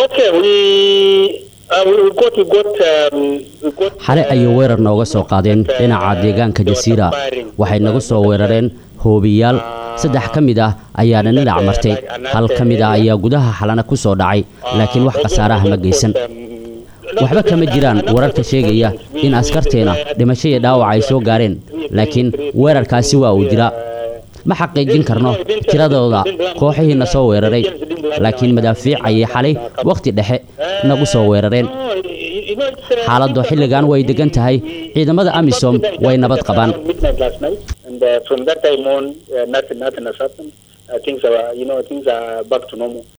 xale ayay weerar nooga soo qaadeen dhinaca deegaanka jasiira waxay nagu soo weerareen hoobiyaal saddex ka mid ah ayaana dhinac martay hal ka mid ah ayaa gudaha xalana ku soo dhacay laakiin wax khasaaraha ma geysan waxba kama jiraan wararka sheegaya in askarteena dhimasho iyo dhaawac ay soo gaareen laakiin weerarkaasi waa uu jiraa ma xaqiijin karno tiradooda kooxihiina soo weeraray laakiin madaafiic ayay xalay wakhti dhexe nagu soo weerareen xaaladdu xilligan way degan tahay ciidamada amisom way nabad qabaan uh, from that time on, uh, nothing, nothing has happened. Uh, things are, you know, things are back to normal.